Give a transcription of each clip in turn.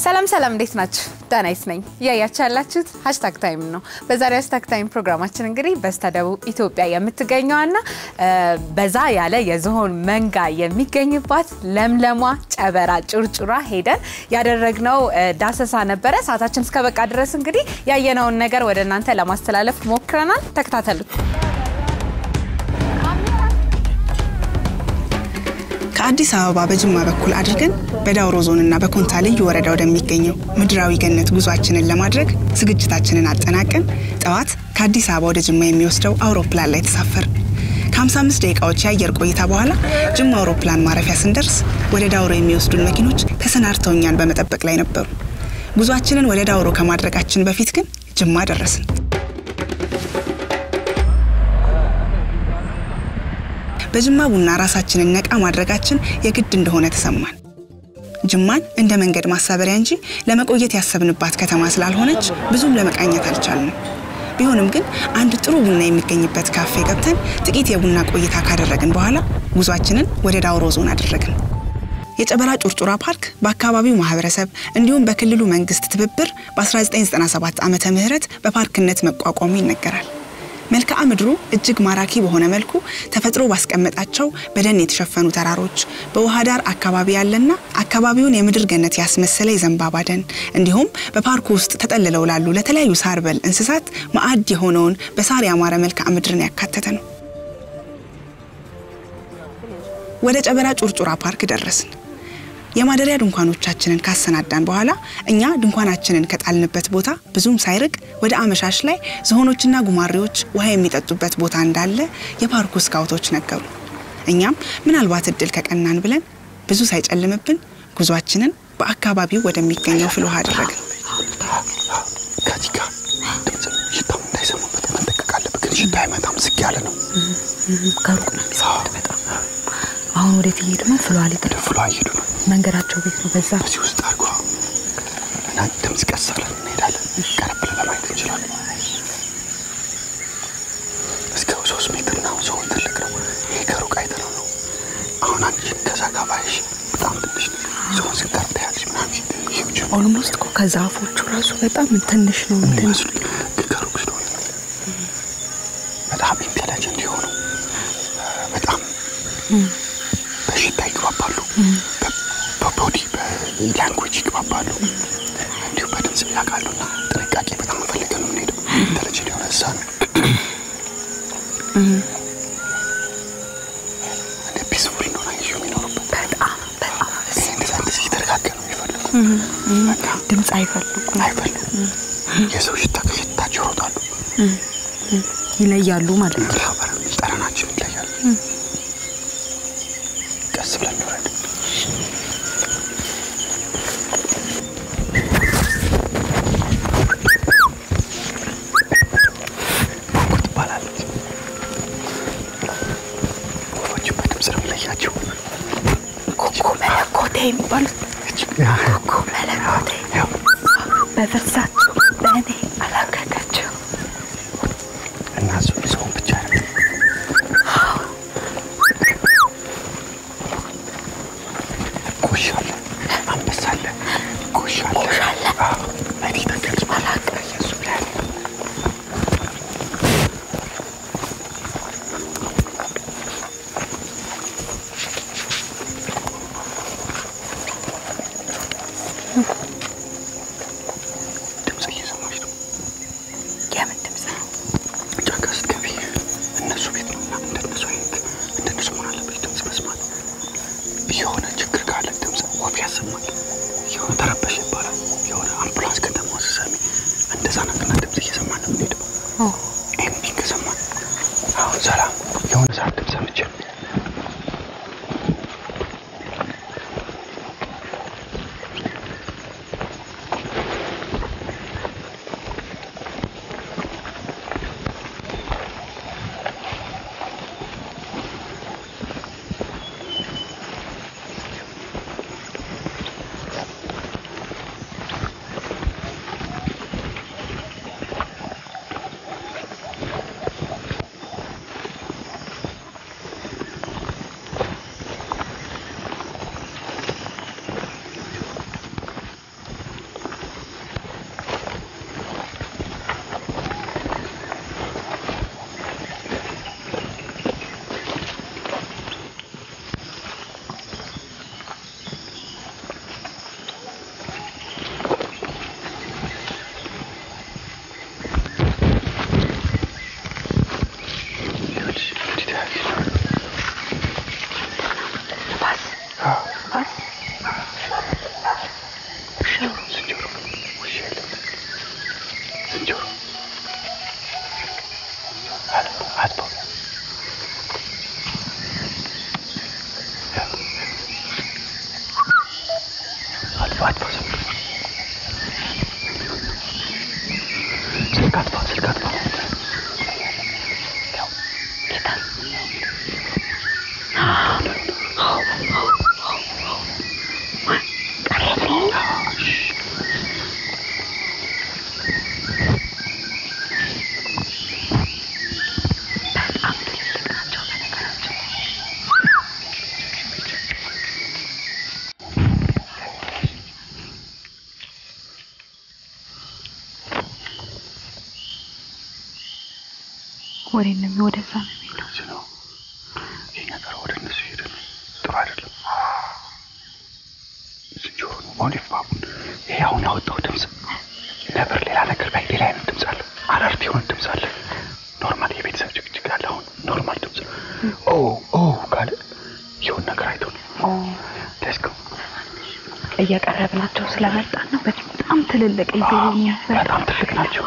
ሰላም ሰላም፣ እንዴት ናችሁ? ዳናይት ነኝ። እያያችሁ ያላችሁት ሀሽታግ ታይም ነው። በዛሬው ሀሽታግ ታይም ፕሮግራማችን እንግዲህ በስተደቡብ ኢትዮጵያ የምትገኘዋና በዛ ያለ የዝሆን መንጋ የሚገኝባት ለምለሟ ጨበራ ጩርጩራ ሄደን ያደረግነው ዳሰሳ ነበረ። ሰዓታችን እስከ በቃ ድረስ እንግዲህ ያየነውን ነገር ወደ እናንተ ለማስተላለፍ ሞክረናል። ተከታተሉት። ከአዲስ አበባ በጅማ በኩል አድርገን በዳውሮ ዞንና በኮንታ ልዩ ወረዳ ወደሚገኘው ምድራዊ ገነት ጉዟችንን ለማድረግ ዝግጅታችንን አጠናቀን ጠዋት ከአዲስ አበባ ወደ ጅማ የሚወስደው አውሮፕላን ላይ ተሳፈር። ከ55 ደቂቃዎች የአየር ቆይታ በኋላ ጅማ አውሮፕላን ማረፊያ ስንደርስ ወደ ዳውሮ የሚወስዱን መኪኖች ተሰናድተው እኛን በመጠበቅ ላይ ነበሩ። ጉዟችንን ወደ ዳውሮ ከማድረጋችን በፊት ግን ጅማ ደረስን። በጅማ ቡና ራሳችንን ነቃ ማድረጋችን የግድ እንደሆነ ተሰማን። ጅማን እንደ መንገድ ማሳበሪያ እንጂ ለመቆየት ያሰብንባት ከተማ ስላልሆነች ብዙም ለመቃኘት አልቻልንም። ቢሆንም ግን አንድ ጥሩ ቡና የሚገኝበት ካፌ ገብተን ጥቂት የቡና ቆይታ ካደረግን በኋላ ጉዟችንን ወደ ዳውሮ ዞን አደረግን። የጨበራ ጩርጩራ ፓርክ በአካባቢው ማህበረሰብ እንዲሁም በክልሉ መንግስት ትብብር በ1997 ዓመተ ምህረት በፓርክነት መቋቋሙ ይነገራል። መልክዓ ምድሩ እጅግ ማራኪ በሆነ መልኩ ተፈጥሮ ባስቀመጣቸው በደን የተሸፈኑ ተራሮች በውሃ ዳር አካባቢ ያለና አካባቢውን የምድር ገነት ያስመሰለ የዘንባባ ደን እንዲሁም በፓርኩ ውስጥ ተጠልለው ላሉ ለተለያዩ ሳር በል እንስሳት ማዕድ የሆነውን በሳር ያማረ መልክዓ ምድርን ያካተተ ነው። ወደ ጨበራ ጩርጩራ ፓርክ ደረስን። የማደሪያ ድንኳኖቻችንን ካሰናዳን በኋላ እኛ ድንኳናችንን ከጣልንበት ቦታ ብዙም ሳይርቅ ወደ አመሻሽ ላይ ዝሆኖችና ጉማሬዎች ውሃ የሚጠጡበት ቦታ እንዳለ የፓርኩ ስካውቶች ነገሩ። እኛም ምናልባት እድል ከቀናን ብለን ብዙ ሳይጨልምብን ጉዟችንን በአካባቢው ወደሚገኘው ፍል ውሃ አደረግን። ከዚህ ጋር ድምፅ ሽታው እንዳይሰማበት መጠንቀቅ አለብህ። ግን ሽታ አይመጣም፣ ዝግ ያለ ነው። ከሩቅ ነው የሚሰማት በጣም አሁን ወዴት እየሄዱ ነው? ፍሏ ሊጥ ወደ ፍሏ እየሄዱ ነው። መንገዳቸው ቤት ነው። በዛ በዚህ ውስጥ አድርጓ እና ድምፅ ቀስ ብለን እንሄዳለን። ቀረብ ብለን ለማየት እንችላለን። እስከ ሶስት ሜትር ነው። ሰውን ትልቅ ነው። ይሄ ከሩቅ አይተነው ነው። አሁን አንቺ ከዛ ጋር ባይሽ በጣም ትንሽ ነው። ሰውን ስቀር ታያለሽ ምናምን ሂውጅ ነው ኦልሞስት እኮ ከዛፎቹ ራሱ በጣም ትንሽ ነው። እንትን የሚመስሉት ግን ከሩቅ ስለሆነ ነው። በጣም ኢንቴሊጀንት የሆኑ በጣም በሽታ ይግባባሉ። በቦዲ በላንጉጅ ይግባባሉ። እንዲሁም በድምፅ ያውቃሉ። እና ጥንቃቄ በጣም ፈልገ ነው የምንሄደው። ኢንቴሊጀንት የሆነ እንስሳ ነው። እንደ ፒስፉል እንደሆነ ይዞ የሚኖሩበት በጣም በጣም ይሄ እንደዛ እንደዚህ እየተረጋገ ነው የሚፈልጉት። በቃ ድምፅ አይፈልጉም፣ አይፈልጉም። የሰው ሽታ ከሽታቸው ይሮጣሉ። ይለያሉ ማለት ነው። ላበር ጠረናችን ይለያል። ቀስ ብለን እንውረድ። ቦንጎ ትባላለች። ወፎቹ በድምፅ ነው የምለያቸው። ኮኮ መለኮቴ የሚባሉት ኮኮ መለኮቴ ያው በፍርሳቸው በእኔ አላከካቸው እና እሱ ሰውን ብቻ አይደለም ጎሽ አለ፣ አንበሳ አለ፣ ጎሽ አለ። ጎሽ አለ? አዎ፣ አይኔ ተገልጾ አላውቅም። እሱ ላይ አለ። ድምፅ እየሰማች ነው። የምን ድምፅ ነው? ጫካ ስትገቢ እነሱ ቤት ነው እና እንደነሱ አይነት እንደነሱ መሆን አለብሽ። ድምፅ መስማት የሆነ ችግር ካለ ድምፅ ወፍ ያሰማል። የሆነ ተረበሽ ይባላል። የሆነ አምቡላንስ ከተማ ስትሰሚ እንደዛ ነገርና ድምፅ እየሰማን ነው የምንሄደው። ኤምቢንግ ሰማን። አሁን ሰላም የሆነ ሰዓት ድምፅ ሰምቼ ወዴት ነው? ወደዛ ነው የሚሄደው። እዚህ ነው የኛ ጠራ ወደ እነሱ ሄደ ነው። ጥሩ አይደለም። ዝንጀሮ ነው ኦሊቭ ባቡን። ይሄ አሁን ያወጣው ድምፅ ነበር። ሌላ ነገር ላይ ሌላ አይነት ድምፅ አለ። አላርት የሆነ ድምፅ አለ። ኖርማል የቤተሰብ ጭቅጭቅ አለ። አሁን ኖርማል ድምፅ ኦ ኦ ካለ የሆነ ነገር አይቶ ነው። ሌትስ ጎ እየቀረብናቸው ስለመጣን ነው። በጣም ትልልቅ እየሆኑ በጣም ትልቅ ናቸው።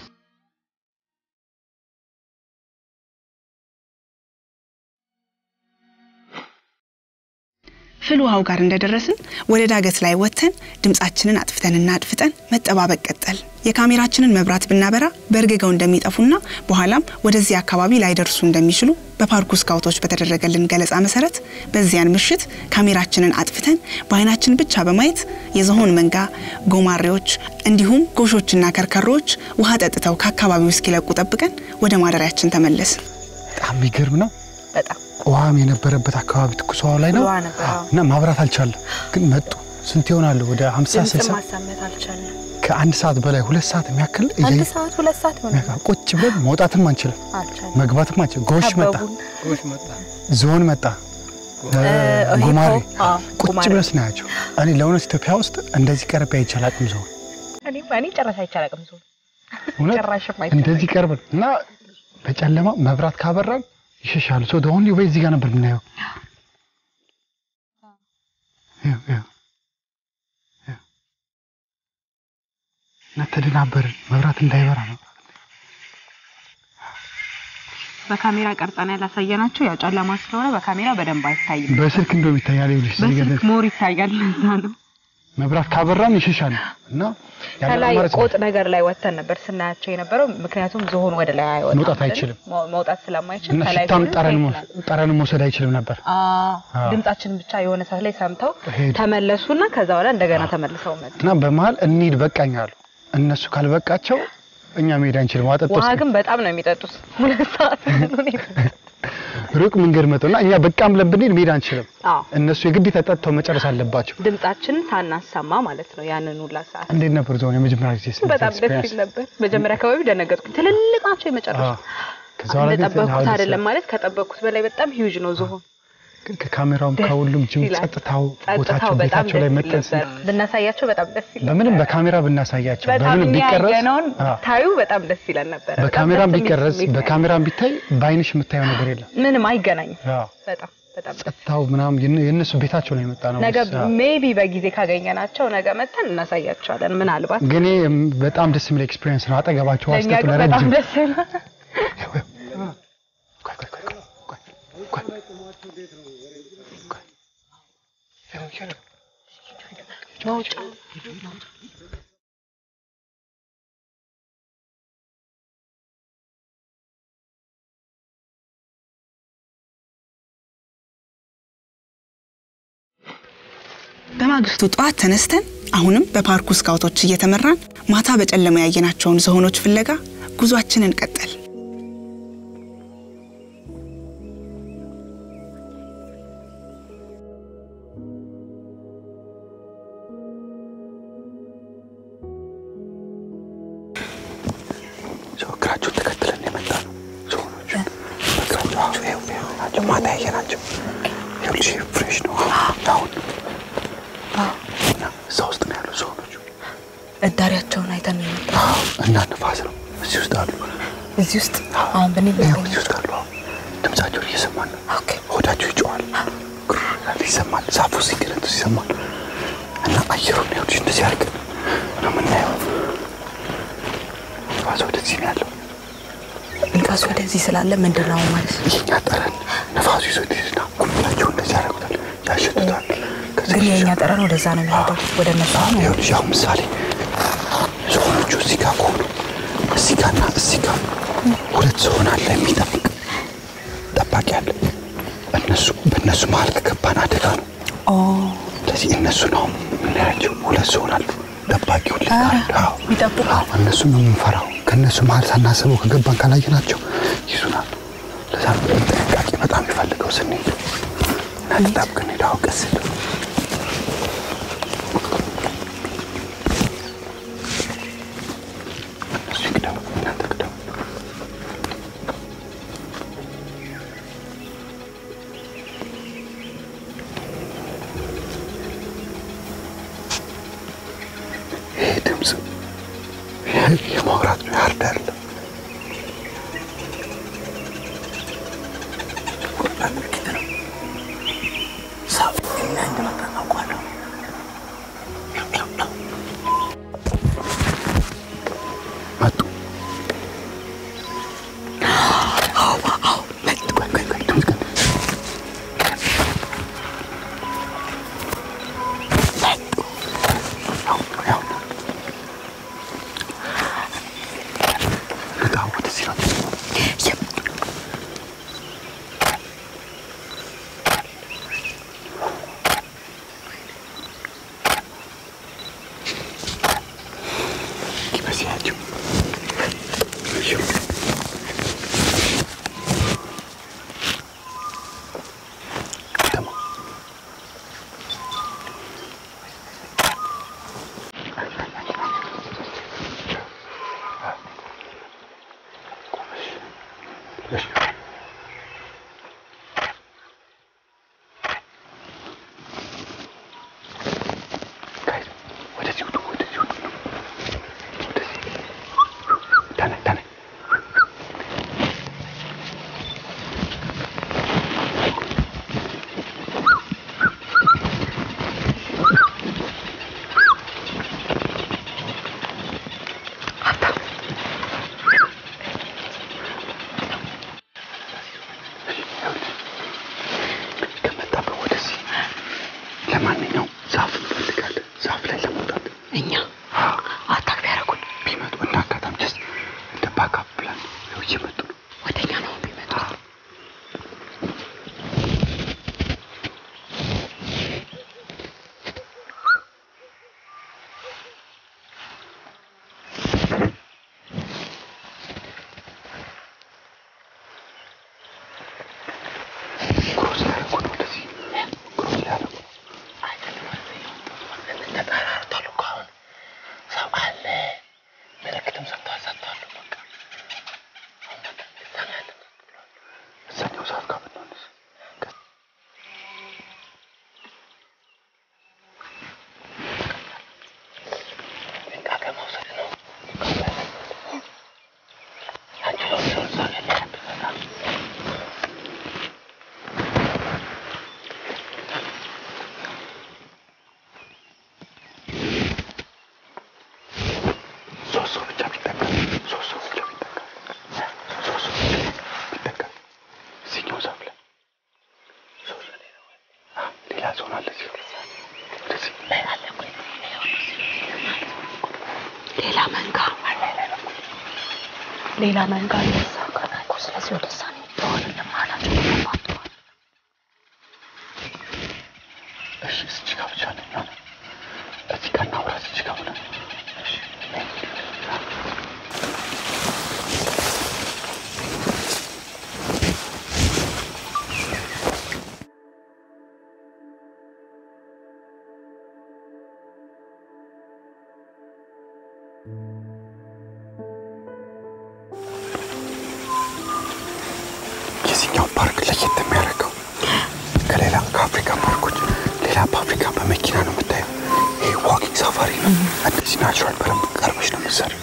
ፍል ውሃው ጋር እንደደረስን ወደ ዳገት ላይ ወጥተን ድምፃችንን አጥፍተንና አድፍጠን መጠባበቅ ቀጠል። የካሜራችንን መብራት ብናበራ በእርግገው እንደሚጠፉና በኋላም ወደዚህ አካባቢ ላይደርሱ እንደሚችሉ በፓርኩ ስካውቶች በተደረገልን ገለጻ መሰረት በዚያን ምሽት ካሜራችንን አጥፍተን በአይናችን ብቻ በማየት የዝሆን መንጋ፣ ጎማሬዎች እንዲሁም ጎሾችና ከርከሮዎች ውሃ ጠጥተው ከአካባቢው እስኪለቁ ጠብቀን ወደ ማደሪያችን ተመለስን። በጣም የሚገርም ነው። በጣም ውሃም የነበረበት አካባቢ ትኩስ ውሃው ላይ ነው ውሃ ነበር፣ አዎ። እና ማብራት አልቻለም። ግን መጡ። ስንት ይሆናሉ? ወደ 50 ድምፅ 60 ማሰማት አልቻለም። ከአንድ ሰዓት በላይ ሁለት ሰዓት የሚያክል አንድ እያየ- ሰዓት ሁለት ሰዓት ይሆናል። ቁጭ ብለን መውጣትም አንችልም፣ አልቻለም። መግባትም አንችልም። ጎሽ መጣ፣ ከበቡን። ዝሆን መጣ፣ እ፣ ጉማሬ ሂፖ፣ አዎ፣ ቁጭ ጉማሬ። ብለን ስናያቸው እኔ ለእውነት ኢትዮጵያ ውስጥ እንደዚህ ቀርቤ አይቼ አላውቅም። ዝሆን እኔ እኔ ጨረስ አይቻላቅም ሰው እውነት ጭራሽም አይቻልም። እንደዚህ ቀርበን እና በጨለማ መብራት ካበራን ይሸሻሉ። ሰው ኦንሊ ወይ እዚህ ጋር ነበር የምናየው። ይኸው፣ ይኸው፣ ይኸው። እና ተደናበርን። መብራት እንዳይበራ ነው። በካሜራ ቀርጸን ያላሳየናቸው ያው ጨለማ ስለሆነ በካሜራ በደንብ አይታይም። በስልክ እንደውም ይታያል። ይኸውልሽ እዚህ ጋር በስልክ ሞር ይታያል። ለዛ ነው መብራት ካበራን ይሸሻሉ እና ያለ ከላይ አማራጭ ቆጥ ነገር ላይ ወተን ነበር ስናያቸው የነበረው። ምክንያቱም ዝሆን ወደ ላይ አይወጣም መውጣት አይደል? አይችልም። መው- መውጣት ስለማይችል እና ከላይ ሽታም ሆነን ጠረን ታይተናል። ጠረን መውሰድ አይችልም ነበር። አዎ፣ አዎ። ድምጻችንን ብቻ የሆነ ሰዓት ላይ ሰምተው ሄዱ። ተመለሱና ከዛ በኋላ እንደገና ተመልሰው መጡ። እና በመሀል እንሂድ በቃኝ አሉ። እነሱ ካልበቃቸው እኛ መሄድ አንችልም። ዋጠጥ ውሃ ግን በጣም ነው የሚጠጡት። ሁለት ሰዓት ሙሉ ነው የጠጡት። ሩቅ መንገድ መጥተው እና እኛ በቃም ብለን ብንሄድ መሄድ አንችልም። አዎ፣ እነሱ የግዴታ ጠጥተው መጨረስ አለባቸው። ድምጻችንን ሳናሰማ ማለት ነው ያንን ሁላ ሰዓት እንዴት ነበር ዞን የመጀመሪያ ጊዜ ስለ በጣም ደስ ይል ነበር። መጀመሪያ አካባቢ ደነገጥኩኝ። ትልልቅ ናቸው የመጨረሻ ከዛ በኋላ ግን እንደጠበቅኩት አሁን አይደለም ማለት ከጠበቅኩት በላይ በጣም ሂውጅ ነው ዝሆን። ግን ከካሜራውም ደስ ከሁሉም ጅም ይላል። ጸጥታው ጸጥታው ቦታቸው በጣም ቤታቸው ላይ ደስ መጠን ይል ነበር። ብናሳያቸው በጣም ደስ ይል በምንም ነበር። በካሜራ ብናሳያቸው በጣም በምንም እኛ ቢቀረጽ ያየነውን አዎ፣ ታዩ በጣም ደስ ይለን ነበር። በጣም በካሜራም ደስ የሚል ቢቀረጽ ስሜት ነው በካሜራም ቢታይ በአይንሽ የምታየው ነገር የለም። ምንም አይገናኝም። አዎ፣ በጣም በጣም ደስ ጸጥታው ምናምን የነ- የእነሱ ቤታቸው ነው የመጣ ነው። ነገ አዎ። ሜቢ በጊዜ ካገኘናቸው ነገ መተን እናሳያቸዋለን። ምናልባት ግን ይሄ በጣም ደስ የሚል ኤክስፒሪየንስ ነው። አጠገባቸው ለእኛ አስቀጡ ግን በጣም ለረጅም ደስ ይላል። ቆይ፣ ቆይ፣ ቆይ፣ ቆይ፣ ቆይ፣ ቆይ። ሄዱ፣ ሄዱ። መውጫ በማግስቱ ጠዋት ተነስተን አሁንም በፓርኩ ስካውቶች እየተመራን ማታ በጨለማ ያየናቸውን ዝሆኖች ፍለጋ ጉዟችንን ቀጠል። ሰው እግራቸውን ተከትለን የመጣ ነው። ዝሆኖቹ እግራቸው አዎ፣ ይኸው፣ ይኸው ናቸው። ማታ ያየናቸው ይኸውልሽ፣ ፍሬሽ ነው አሁን እና እዛ ውስጥ ነው ያሉ ዝሆኖቹ እዳሪያቸውን አይተን ነው የመጣው። አዎ፣ እና ንፋስ ነው እዚህ ውስጥ አሉ። እዚህ ውስጥ አሁን ብንሄድ ይኸው ነው እዚህ ውስጥ አሉ። አዎ፣ ድምጻቸውን እየሰማን ነው። ኦኬ ሆዳቸው ይጮዋል፣ ግር ይላል፣ ይሰማል። ዛፉ ሲገለጡ ይሰማል። እና አየሩን ይኸውልሽ እንደዚህ አድርገን ነው የምናየው። ንፋስ ወደዚህ ነው ያለው። ንፋስ ወደዚህ ስላለ ምንድን ነው ማለት ነው? የኛ ጠረን ነፋሱ ይዞ ሄድና ጉምላቸው እንደዚህ ያደርጉታል፣ ያሸቱታል። ከዛ ግን የእኛ ይሸሻሉ። ጠረን ወደዛ ነው የሚሄደው ወደ እነሱ ነው። ይኸውልሽ አሁን ምሳሌ ዝሆኖቹ እዚህ ጋር ከሆኑ እዚህ ጋርና እዚህ ጋር ሁለት ዝሆን አለ የሚጠብቅ ጠባቂ አለ። እነሱ በእነሱ መሀል ከገባን አደጋ ነው። ኦ ስለዚህ እነሱን አሁን የምናያቸው ሁለት ዝሆን አሉ። ጠባቂውን ልካል ይጠብቁ። እነሱን ነው የምንፈራው። ከእነሱ መሀል ሳናስበው ከገባን ካላየናቸው ይዙናል። ለዛ ነው ጥንቃቄ በጣም የሚፈልገው ስንሄድ እና ተጣብቀን ሄዳ ቀስ ብለን እነሱ ይቅደሙ፣ እናንተ ቅደሙ። የማውራት ነው ያርዳ አይደለም። ምልክት ነው። ሰው እና እንደመጣ አውቃለሁ። መጡ መጡ። ቆይ ቆይ ቆይ ድምፅ ቀን መጡ። ያው ያው ንቃ ወደዚህ ነው ይመስያችሁ ደግሞ ወደዚህ ውጡ፣ ወደዚህ ውጡ፣ ወደዚህ ተነስ፣ ተነስ። ከመጣበት ወደዚህ ለማንኛውም ዛፍ እንፈልጋለን። ዛፍ ላይ ለመውጣት እኛ አታክ ቢያደርጉን ቢመጡ እንደ አጋጣሚ ጀስት እንደ ባካፕ ፕላን ነው እየመጡ ነው። ወደኛ ነው የሚመጡት። ክሮስ ያደረጉ ነው ወደዚህ ክሮስ ያደረጉ ነው። ተጠራርቷል እኮ አሁን ሰው አለ። ምልክትም ሰጥተዋል ሰጥተዋል። በቃ እዛኛው ዛፍ ጋር ብንሆንስ? ጥንቃቄ መውሰድ ነው። አንቺ ለውሰው እዛ ያለበት በጣም ሶስት ሰው ብቻ ቢጠቀም ሶስት ሰው ብቻ ቢጠቀም ሶስት ሰው ብቻ ቢጠቀም እዚህኛው ዛፍ ላይ ሶስት ሰው ሌላ ወይ? አ፣ ሌላ ሰው አለ እዚህ ወደዚህ ላይ አለ ወይ? ሌላ መንጋ ሌላ መንጋ እንደዛ እኮ ስለዚህ ወደዛ ነው የሚባሆን ለማላቸው ተባባተዋል። እሺ እዚህ ጋር ብቻ ነው የሚሆነው። እዚህ ጋር እናውራ እዚህ ጋር ብለን እሺ የዚህኛው ፓርክ ለየት የሚያደርገው ከሌላ ከአፍሪካ ፓርኮች ሌላ በአፍሪካ በመኪና ነው የምታየው። ይሄ ዋኪንግ ሳፋሪ ነው። እንደዚህ ናቹራል በደንብ ቀርበሽ ነው የምትሰሪው።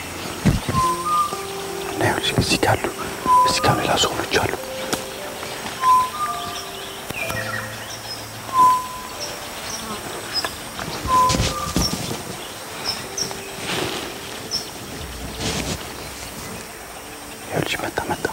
እና ይኸውልሽ እዚህ ጋር አሉ፣ እዚህ ጋር ሌላ ሰዎች አሉ። ይኸውልሽ መጣ መጣ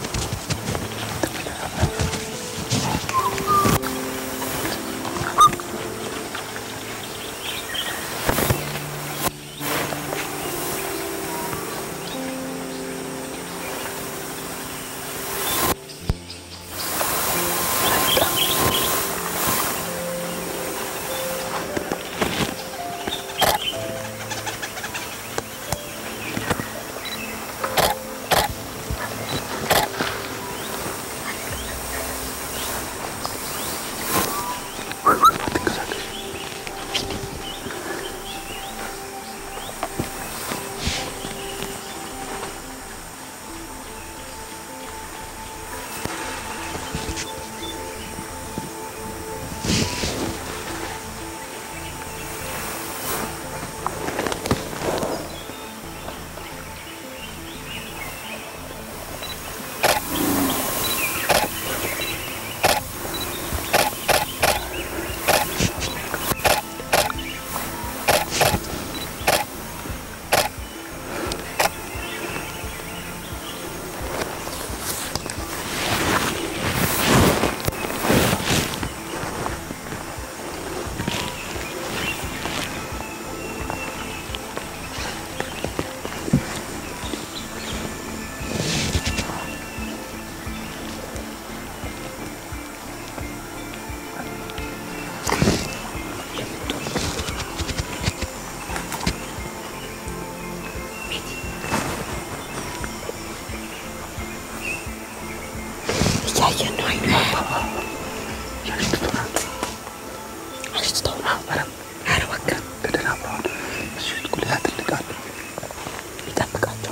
በሽታው በረም ኧረ እባክህ ተደናብረዋል። እሱ ጉልያ ትልቅ አለ። ይጠብቃቸው።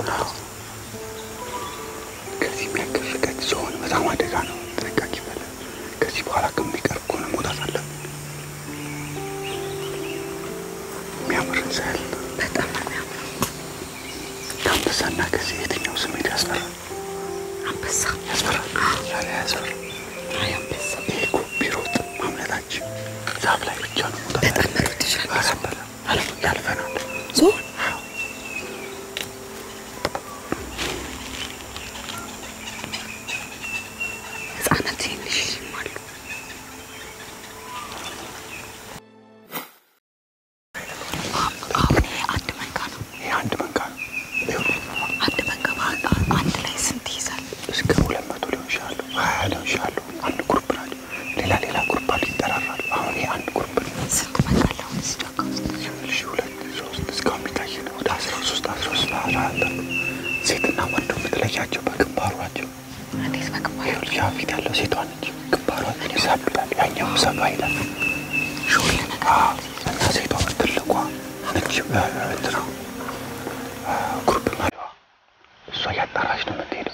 ከዚህ የሚያክል ርቀት ሲሆን በጣም አደጋ ነው። ጥንቃቄ ይፈልጋል። ከዚህ በኋላ ከሚቀርብ ከሆነ መውጣት አለብን። የሚያምር ህንፃ ያለ በጣም ነው የሚያምረው። ከአንበሳና ከዚህ የትኛው ስሜት ያስፈራል? አንበሳ ያስፈራል። ያለ ያስፈራል። አይ አንበሳ ይሄ እኮ ቢሮጥ ማምለጣችን ዛፍ ላይ ብቻ ነው መውጣት በጣም ያለብን። መሮጥ ይችላል። ኧረ ያልፈናል። ዞን ህጻናት ትንሽ አሉ። አሁን ይሄ አንድ መንጋ ነው። ይሄ አንድ መንጋ ነው። ይኸውልህ አንድ መንጋ በአንድ አንድ ላይ ስንት ይይዛል? እስከ ሁለት መቶ ሊሆን ይችላሉ፣ ሀያ ሊሆን ይችላሉ። አንድ ግሩፕ ናቸው። ሌላ ሌላ ግሩፕ አሉ፣ ይጠራራሉ። አሁን ይሄ አንድ ግሩፕ ነው። ስንት መንጋ አለ አሁን እዚህ ጫካ ውስጥ? ይኸውልሽ ሁለት ሶስት እስካሁን የሚታይ ነው። ወደ አስራ ሶስት አስራ ሶስት አስራ አራት አሉ። ሴትና ወንዱ የምትለያቸው በግንባሯቸው። እንዴት በግንባር ይኸውልሽ ያ ፊት ያለው ሴቷ ነች። ግንባሯ ሳብ ይላል፣ ያኛው ሰፋ ይላል። ሾል ነገር አዎ፣ እና ሴቷ ትልቋ ነች። እንትና ግሩፕ መሪዋ እሷ እያጣራች ነው የምትሄደው።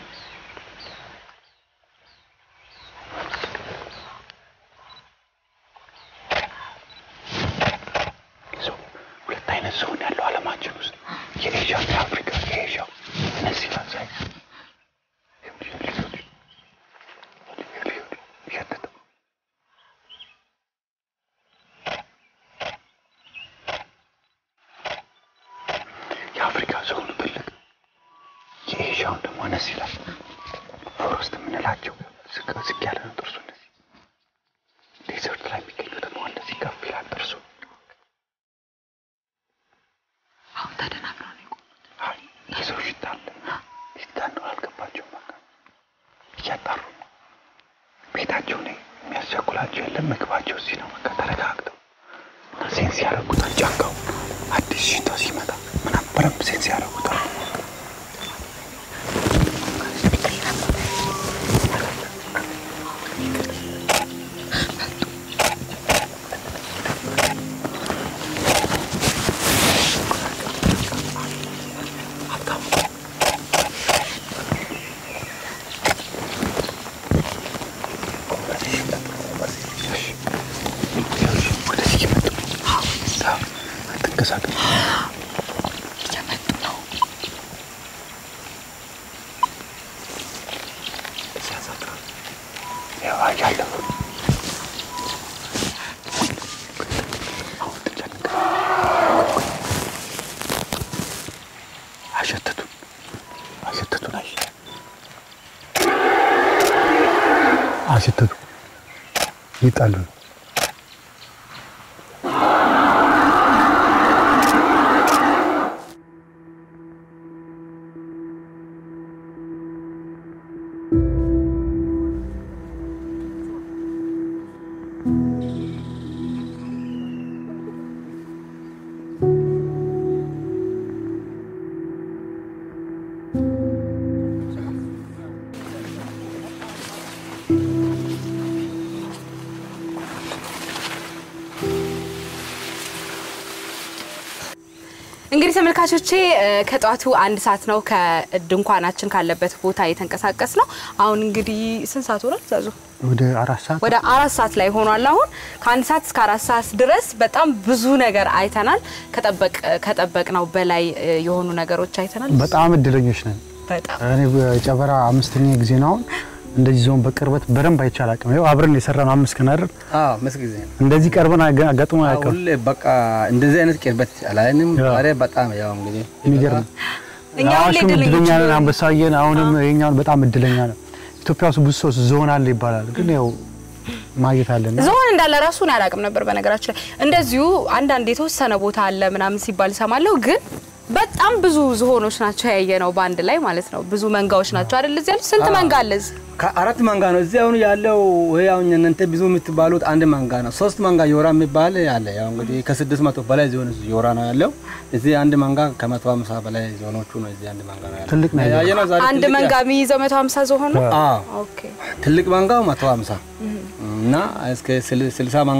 ዞን ሁለት አይነት ዞን ያለው ዓለማችን ውስጥ የኤዥያ እና የአፍሪካ የኤዥያ እነዚህ ላሳይ እያጠጠ የአፍሪካ ዞኑ ትልቅ የኤዥያውን ደግሞ አነስ ይላል። ፎረስት የምንላቸው ዝቅ ዝቅ ያለ ነው ጥርሱ። እነዚህ ዴዘርት ላይ የሚገኙ ደግሞ እንደዚህ ከፍ ይላል ጥርሱ። አሁን ተደናብረው ነው የቆሙት። አይ የሰው ሽታ አለ። የት ጋር እንደሆነ አልገባቸውም። በቃ እያጣሩ ነው። ቤታቸው ላይ የሚያስቸኩላቸው የለም። ምግባቸው እዚህ ነው። በቃ ተረጋግተው እና ሴንስ ያደርጉታል። ጫካው አዲስ ሽታ ሲመጣ ምናምን በደንብ ሴንስ ያደርጉታል። ወደዚህ እየመጡ ነው። አትንቀሳቀስ። እየመጡ ነው። ያው አያለሁ። አሁን ትጨነቅ። አሸተቱን አሸተቱን አይ አሸተቱ ይጣሉ ነው። እንግዲህ ተመልካቾቼ እ፣ ከጠዋቱ አንድ ሰዓት ነው ከድንኳናችን ካለበት ቦታ የተንቀሳቀስ ነው። አሁን እንግዲህ ስንት ሰዓት ሆኗል ዛዙ? ወደ አራት ሰዓት ወደ አራት ሰዓት ላይ ሆኗል። አሁን ከአንድ ሰዓት እስከ አራት ሰዓት ድረስ በጣም ብዙ ነገር አይተናል። ከጠበቅ ከጠበቅ ነው በላይ እ፣ የሆኑ ነገሮች አይተናል። በጣም እድለኞች ነን። በጣም እኔ ጨበራ አምስተኛ ጊዜ ነው አሁን እንደዚህ ዞን በቅርበት በደንብ አይቻል አቅም ይኸው አብረን የሰራነው አምስት ቀን አይደል? አዎ ምስ ጊዜ ነው። እንደዚህ ቀርበን አገ- አጋጥሞ አያውቅም። ሁሌ በቃ እንደዚህ አይነት ቅርበት አላየንም። ያ። ዛሬ በጣም ያው እንግዲህ የሚገርም እኛ ሁሌ አዋሽም እድለኞች እድለኛ ነን፣ ነን። አንበሳየን አሁንም ይሄኛውን በጣም እድለኛ ነው። ኢትዮጵያ ውስጥ ብዙ ሰው ዞን አለ ይባላል፣ ግን ያው ማግኘት አለና ዝሆን እንዳለ ራሱ እኔ አላውቅም ነበር። በነገራችን ላይ እንደዚሁ አንዳንድ የተወሰነ ቦታ አለ ምናምን ሲባል እሰማለሁ። ግን በጣም ብዙ ዝሆኖች ናቸው ያየ ነው በአንድ ላይ ማለት ነው። ብዙ መንጋዎች ናቸው አይደል? እዚህ ያሉት ስንት መንጋ አለ እዚህ? ከአራት መንጋ ነው እዚህ አሁን ያለው። ወይ አሁን እናንተ ብዙ የምትባሉት አንድ መንጋ ነው። ሶስት መንጋ ዮራ የሚባል አለ። ያው እንግዲህ ከስድስት መቶ በላይ ዞን ዮራ ነው ያለው። እዚህ አንድ መንጋ ከመቶ ሃምሳ በላይ ዞኖቹ ነው። እዚህ አንድ መንጋ ነው ያለው። ትልቅ ነው ያየው። ያየነው ዛሬ አንድ ትልቅ መንጋ ያ- የሚይዘው 150 ዝሆን ነው። አዎ ኦኬ ትልቅ መንጋው መቶ ሃምሳ እና እስከ ስል- ስልሳ ማን-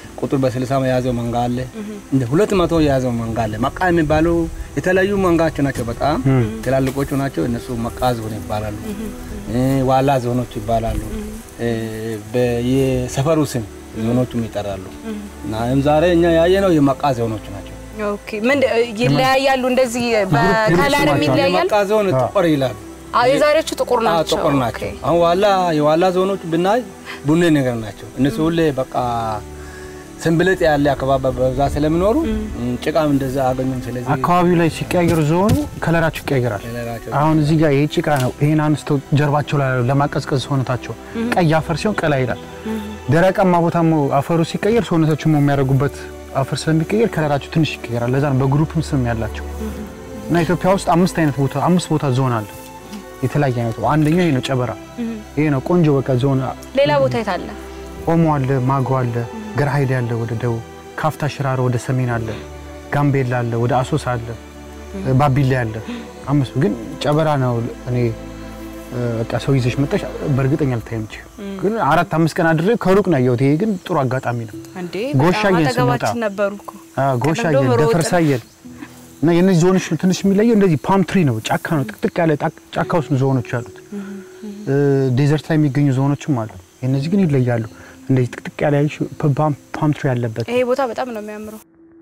ቁጥር በስልሳ የያዘው መንጋ አለ። እንደ ሁለት መቶ የያዘው መንጋ አለ። መቃ የሚባሉ የተለያዩ መንጋዎች ናቸው። በጣም ትላልቆቹ ናቸው። እነሱ መቃ ዞን ይባላሉ። እ፣ ዋላ ዞኖች ይባላሉ። እ፣ በየሰፈሩ ስም ዞኖቹም ይጠራሉ። እና ዛሬ እኛ ያየነው የመቃ ዞኖች ናቸው። ኦኬ ምን ይለያያሉ? እንደዚህ በከለርም ይለያያል። የመቃ ዞን ጥቁር ይላሉ። አዎ የዛሬዎቹ ጥቁር አዎ፣ ናቸው። ጥቁር ናቸው። ኦኬ። አሁን ዋላ የዋላ ዞኖች ብናይ ቡኔ ነገር ናቸው። እነሱ ሁሌ በቃ ስንብልጥ ያለ አካባቢ በብዛት ስለሚኖሩ ጭቃም እንደዛ አገኙም። ስለዚህ አካባቢው ላይ ሲቀያየሩ ዞኑ ከለራቸው ይቀያየራል። ከለራቸው አሁን እዚህ ጋር ይሄ ጭቃ ነው። ይሄን አንስተው ጀርባቸው ላይ ለማቀዝቀዝ ሰውነታቸው ቀይ አፈር ሲሆን ቀላ ይላል። ደረቃማ ቦታ አፈሩ ሲቀየር ሰውነታቸው የሚያደርጉበት አፈር ስለሚቀየር ከለራቸው ትንሽ ይቀየራል። ለዛ ነው በግሩፕም ስም ያላቸው እና ኢትዮጵያ ውስጥ አምስት አይነት ቦታ አምስት ቦታ ዞን አለ። የተለያየ አይነት አንደኛው ይሄ ነው ጨበራ። ይሄ ነው ቆንጆ በቃ ዞን ሌላ ቦታ የት አለ? ኦሞ አለ፣ ማጎ አለ፣ ገርሃይሌ አለ ወደ ደቡብ፣ ካፍታ ሽራሮ ወደ ሰሜን አለ፣ ጋምቤላ አለ፣ ወደ አሶሳ አለ፣ ባቢሌ አለ። አምስቱ ግን ጨበራ ነው። እኔ እ፣ በቃ ሰው ይዘሽ መጣሽ በእርግጠኛ ልታይ የምችል ግን አራት አምስት ቀን አድሬ ከሩቅ ነው ያየሁት። ይሄ ግን ጥሩ አጋጣሚ ነው። እንዴ ጎሻዬን በጣም ስንወጣ አጠገባችን ነበሩ እኮ። አዎ፣ ጎሻዬን፣ ቀደም ብሎ ደፈርሳዬን እና የነዚህ ዞኖች ትንሽ የሚለየው እንደዚህ ፓም ትሪ ነው፣ ጫካ ነው፣ ጥቅጥቅ ያለ ጣ- ጫካ ውስጥ ነው ዞኖች ያሉት። እ፣ ዴዘርት ላይ የሚገኙ ዞኖችም አሉ። የነዚህ ግን ይለያሉ። እንደዚህ ጥቅጥቅ ያለ ያልሽ ፓም ፓም ትሪ ያለበት ይሄ ቦታ በጣም ነው የሚያምረው።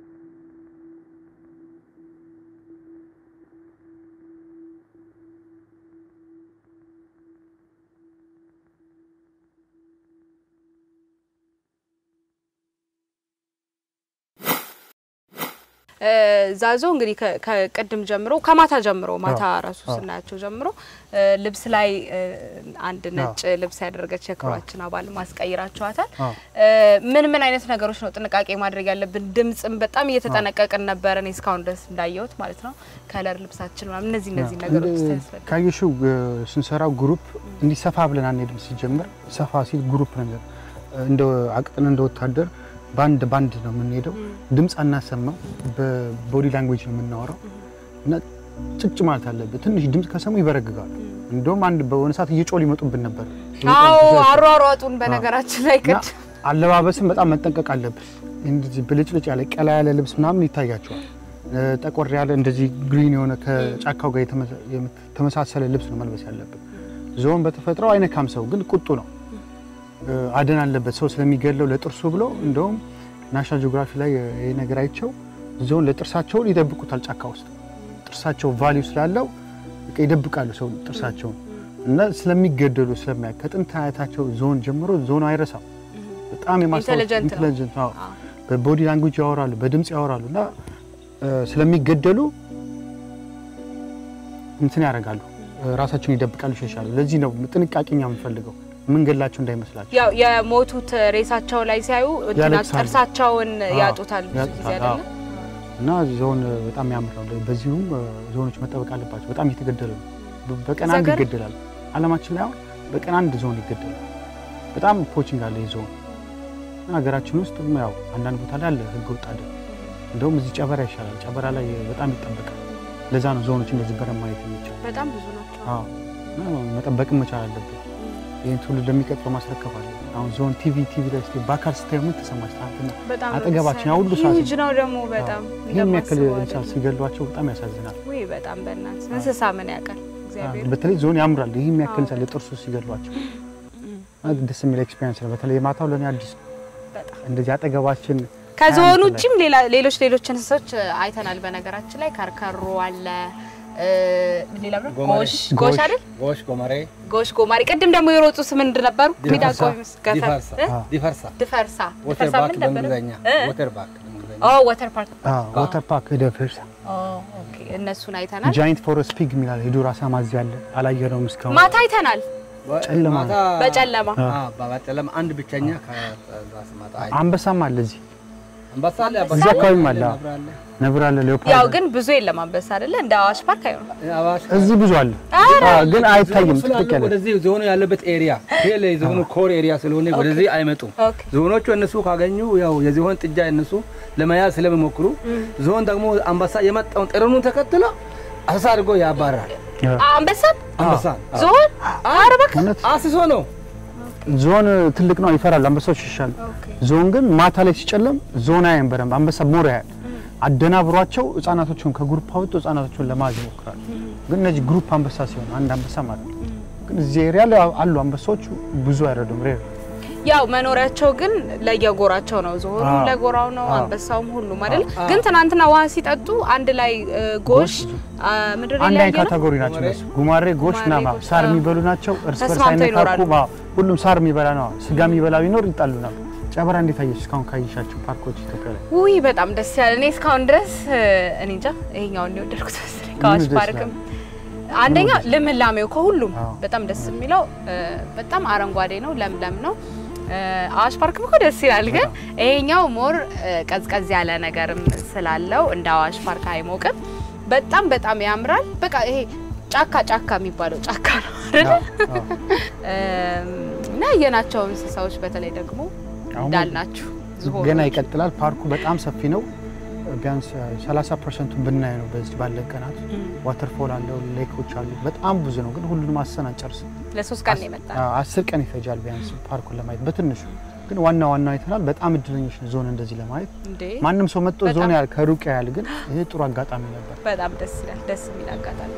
እ፣ ዛዞ እንግዲህ ከ- ከቅድም ጀምሮ ከማታ ጀምሮ ማታ ራሱ ስናያቸው ጀምሮ እ፣ ልብስ ላይ እ፣ አንድ ነጭ ልብስ ያደረገች የክሯችን አባል ማስቀይራችኋታል። አዎ። እ፣ ምን ምን አይነት ነገሮች ነው ጥንቃቄ ማድረግ ያለብን? ድምጽም በጣም እየተጠነቀቅን ነበረ እኔ እስካሁን ድረስ እንዳየሁት ማለት ነው። ከለር ልብሳችን ምናምን እነዚህ እነዚህ ነገሮች ያስፈልጋል። ካየሽው ስንሰራው ግሩፕ እንዲሰፋ ብለን አንሄድም። ሲጀምር ሰፋ ሲል ግሩፕ ነገር እንደ አቅጥን እንደ ወታደር ባንድ ባንድ ነው የምንሄደው። ድምፅ አናሰማው፣ በቦዲ ላንጉዌጅ ነው የምናወራው እና ጭጭ ማለት አለብን። ትንሽ ድምፅ ከሰሙ ይበረግጋሉ። እንደውም አንድ በሆነ ሰዓት እየጮህ ሊመጡብን ነበር። አዎ አሯሯጡን በነገራችን ላይ እና ቅድ አለባበስም በጣም መጠንቀቅ አለብን። እንደዚህ ብልጭልጭ ያለ ቀላ ያለ ልብስ ምናምን ይታያቸዋል። እ፣ ጠቆር ያለ እንደዚህ ግሪን የሆነ ከጫካው ጋር የተመሳ- የተመሳሰለ ልብስ ነው መልበስ ያለብን። ዞን በተፈጥሮ አይነካም፣ ሰው ግን ቁጡ ነው። እ፣ አደን አለበት ሰው ስለሚገለው ለጥርሱ ብሎ እንደውም ናሽናል ጂኦግራፊ ላይ ይሄ ነገር አይቸው ዞን ለጥርሳቸውን ይደብቁታል ጫካ ውስጥ ጥርሳቸው ቫሊዩ ስላለው በቃ ይደብቃሉ ሰው ጥርሳቸውን እና ስለሚገደሉ ስለሚያ ከጥንት አያታቸው ዞን ጀምሮ ዞኑ አይረሳም። በጣም የማስታወስ ኢንተሊጀንት ነው። ኢንተሊጀንት ነው። በቦዲ ላንጉጅ ያወራሉ፣ በድምፅ ያወራሉ እና እ፣ ስለሚገደሉ እንትን ያደርጋሉ፣ እ፣ ራሳቸውን ይደብቃሉ፣ ይሸሻሉ። ለዚህ ነው ጥንቃቄኛ የምንፈልገው የምንገላቸው እንዳይመስላቸው። ያው የሞቱት ሬሳቸው ላይ ሲያዩ እንትና ያለቅሳሉ። ጥርሳቸውን አዎ፣ ያጡታል ብዙ ጊዜ ያጡታል፣ አይደለ? አዎ። እና ዞን በጣም ያምር ነው። በዚሁም እ፣ ዞኖች መጠበቅ አለባቸው። በጣም እየተገደሉ ነው። በ- በቀን አንድ ዘገር- ይገደላል። አለማችን ላይ አሁን በቀን አንድ ዞን ይገደላል። በጣም ፖቺንግ አለ ይህ ዞን እና ሀገራችን ውስጥ ያው አንዳንድ ቦታ ላይ አለ ህገ ወጥ አደን። እንደውም እዚህ ጨበራ ይሻላል። ጨበራ ላይ በጣም ይጠበቃል። ለዛ ነው ዞኖች እንደዚህ በደንብ ማየት የሚቻል። በጣም ብዙ ናቸው። አዎ እና መጠበቅም መቻል አለብን። ይህን ትውልድ ለሚቀጥለው ማስረከብ አለ። አሁን ዞን ቲቪ ቲቪ ላይ ስትይ በአካል ስታዩ ምን ተሰማሽ? ትናንትና በጣም አጠገባችን ያ ሁሉ ሰዓት ሂውጅ ነው ደግሞ በጣም ይህን ያክል እንደማስበው እንስሳ አይደለም። ሲገሏቸው በጣም ያሳዝናል። ውይ በጣም በእናትህ እንስሳ ምን ያውቃል እግዚአብሔር። በተለይ ዞን ያምራል። ይህ የሚያክል እንስሳ ለጥርሱ ሲገሏቸው እና ደስ የሚል ኤክስፔሪንስ ነው። በተለይ የማታው ለእኔ አዲስ ነው። በጣም እንደዚህ አጠገባችን ከዞኑ ሀያ ዓመት ውጭም ሌላ ሌሎች ሌሎች እንስሶች አይተናል። በነገራችን ላይ ከርከሮ አለ እ፣ ሌላ ብሎ ጎማሬ። ጎሽ ጎሽ አይደል ጎሽ ጎመሬ ጎሽ ጎማሪ። ቅድም ደግሞ የሮጡ ስም ምንድን ነበሩ? ሚዳቆ ገፈር ዲፈርሳ እ? ዲፈርሳ ድፈርሳ ወተር ድፈርሳ ባክ ምን ነበረ? በእንግሊዝኛ እ? ወተር ባክ በእንግሊዝኛ ኦ ወተር ፓርክ ዋተር ፓርክ ደፍርሳ ኦ ኦኬ፣ እነሱን አይተናል። ጃይንት ፎረስት ፒግ የሚላል የዱር አሳማ እዚህ አለ። አላየነውም እስካሁን። ማታ አይተናል ጨለማ ነው። ማታ- በጨለማ አዎ፣ በጨለማ አንድ ብቸኛ ከራስ ማታ አይ አንበሳም አለ እዚህ አንበሳ አለ እዚህ አካባቢም አለ። ነብር አለ ነብር አለ፣ ሌኦፓርድ ያው አለ። ግን ብዙ የለም አንበሳ አይደለ? እንደ አዋሽ ፓርክ አይሆንም። አዋሽ እዚህ ብዙ አለ፣ አዎ፣ ግን አይታይም። ስላሉ ጥቅጥቅ ያለ ወደዚህ ዞኑ ያለበት ኤሪያ ቴል የዞኑ ኮር ኤሪያ ስለሆነ ወደዚህ አይመጡም። ኦኬ ዞኖቹ እነሱ ካገኙ ያው የዝሆን ጥጃ እነሱ ለመያዝ ስለሚሞክሩ ዞን ደግሞ አንበሳ የመጣውን ጥረኑን ተከትሎ አሰሳ አድርጎ ያባራል። አንበሳም አንበሳ ዞን ኧረ እባክህ እውነት አስሶ ነው ዞን ትልቅ ነው ይፈራል፣ አንበሳዎች ይሻሉ። ዞን ግን ማታ ላይ ሲጨለም ዞን አያይም በደንብ አንበሳ ሞር ያያል። አደናብሯቸው ህጻናቶቹን ከግሩፕ አውጥቶ ህጻናቶቹን ለማዝ ይሞክራሉ። ግን እነዚህ ግሩፕ አንበሳ ሲሆን አንድ አንበሳ ማለት ነው። ግን እዚህ ኤሪያ ላይ አሉ አንበሳዎቹ ብዙ አይረዱም። ሬር ያው መኖሪያቸው ግን ለየጎራቸው ነው። ዝሆኑ አዎ። ለጎራው ነው፣ አዎ። አንበሳውም ሁሉም አይደል? ግን ትናንትና ውሃ ሲጠጡ አንድ ላይ እ፣ ጎሽ አ፣ ምድር አንድ ላይ አይነት ያየ ነው። ካቴጎሪ ናቸው እነሱ። ጉማሬ፣ ጎሽ ጉማሬ፣ ናማ ጎሽ፣ ሳር አዎ። የሚበሉ ናቸው። እርስ በርስ ተስማምተው አይነካኩም። ይኖራሉ። አዎ፣ ሁሉም ሳር የሚበላ ነው። ስጋ የሚበላ ቢኖር ይጣሉ ነበር። ጨበራ እንዴት አየሽ? እስካሁን ካየሻቸው ፓርኮች ኢትዮጵያ ላይ ውይ በጣም ደስ ያለ። እኔ እስካሁን ድረስ እ፣ እኔ እንጃ ይሄኛውን ነው የወደድኩት መሰለኝ ከአዋሽ ደስ ፓርክም አንደኛ ልምላሜው ከሁሉም አዎ። በጣም ደስ የሚለው እ፣ በጣም አረንጓዴ ነው፣ ለምለም ነው። እ፣ አዋሽ ፓርክም እኮ ደስ ይላል፣ ግን ይሄኛው ሞር እ፣ ቀዝቀዝ ያለ ነገርም ስላለው እንደ አዋሽ ፓርክ አይሞቅም። በጣም በጣም ያምራል። በቃ ይሄ ጫካ ጫካ የሚባለው ጫካ ነው አይደል? አዎ፣ አዎ። እም፣ እና ያየናቸው እንስሳዎች በተለይ ደግሞ አሁን እንዳልናችሁ ዝሆኖች ገና ይቀጥላል። ፓርኩ በጣም ሰፊ ነው። ቢያንስ 30 ፐርሰንቱን ብናይ ነው በዚህ ባለን ቀናት። ዋተርፎል አለው፣ ሌኮች አሉ። በጣም ብዙ ነው፣ ግን ሁሉንም አሰን አንጨርስም። ለሶስት ቀን ነው የመጣ ነው። አዎ፣ አስር ቀን ይፈጃል ቢያንስ ፓርኩን ለማየት በትንሹ። ግን ዋና ዋና አይተናል። በጣም እድለኞች ነን ዞን እንደዚህ ለማየት። እንዴ ማንም ሰው መጥቶ በጣም። ዞን ያህል ከሩቅ ያህል፣ ግን ይሄ ጥሩ አጋጣሚ ነበር። በጣም ደስ ይላል። ደስ የሚል አጋጣሚ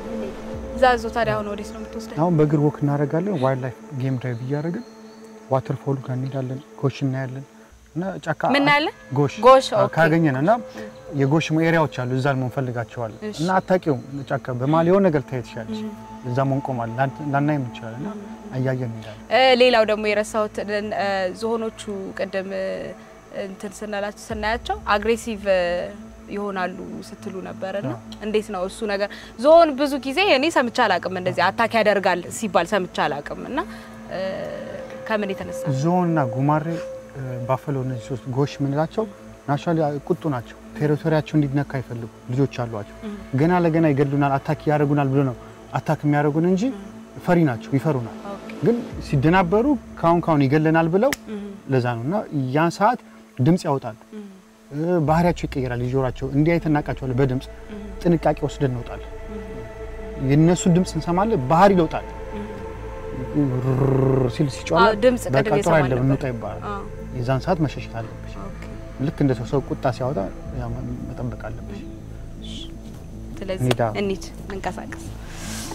ዛዞ። ታዲያ አሁን ወዴት ነው የምትወስደን? አሁን በእግር ወክ እናደርጋለን። ዋይልድ ላይፍ ጌም ድራይቭ እያደረግን ዋተርፎሉ ጋር እንሄዳለን። ጎሽ እናያለን እና ጫካ ምን እናያለን? ጎሽ ጎሽ፣ አዎ፣ ኦኬ። ካገኘን እና የጎሽ ኤሪያዎች አሉ እዛ መሆን ፈልጋቸዋለን እሺ። እና አታውቂውም ጫካ በመሀል የሆነ ነገር ታየት ትችላለች። እዛ መንቆማል ላናይም እንችላለን እና አያየን እንሄዳለን። እ፣ ሌላው ደግሞ የረሳሁት እ፣ ዝሆኖቹ ቅድም እ፣ እንትን ስናላቸው ስናያቸው አግሬሲቭ እ፣ ይሆናሉ ስትሉ ነበር እና እንዴት ነው እሱ ነገር? ዝሆን ብዙ ጊዜ እኔ ሰምቼ አላውቅም እንደዚህ አታክ ያደርጋል ሲባል ሰምቼ አላውቅም እና እ፣ ከምን የተነሳ ዞንና ጉማሬ ባፈሎ፣ እነዚህ ሶስት ጎሽ የምንላቸው ናቹራሊ ቁጡ ናቸው። ቴሪቶሪያቸው እንዲነካ አይፈልጉ ልጆች አሏቸው። ገና ለገና ይገድሉናል፣ አታክ ያደርጉናል ብሎ ነው አታክ የሚያደርጉን እንጂ ፈሪ ናቸው፣ ይፈሩናል። ግን ሲደናበሩ ካሁን ካሁን ይገለናል ብለው ለዛ ነው እና ያን ሰዓት ድምፅ ያወጣሉ። እ፣ ባህሪያቸው ይቀየራል። ይዞራቸው እንዲህ አይተን እናውቃቸዋለን። በድምፅ ጥንቃቄ ወስደን እንወጣለን። የእነሱን ድምፅ እንሰማለን፣ ባህሪ ይለውጣል። ሩር ሲል ሲጮህ አዎ፣ ድምፅ በቃ ቅድም ጥሩ የሰማን አይደለም ነበር። እንውጣ ይባላል። አዎ። የዛን ሰዓት መሸሸት አለብሽ። ልክ እንደ ሰው ሰው ቁጣ ሲያወጣ ያው መጠበቅ አለብሽ። ስለዚህ እንሂዳ። እንሂድ እንንቀሳቀስ።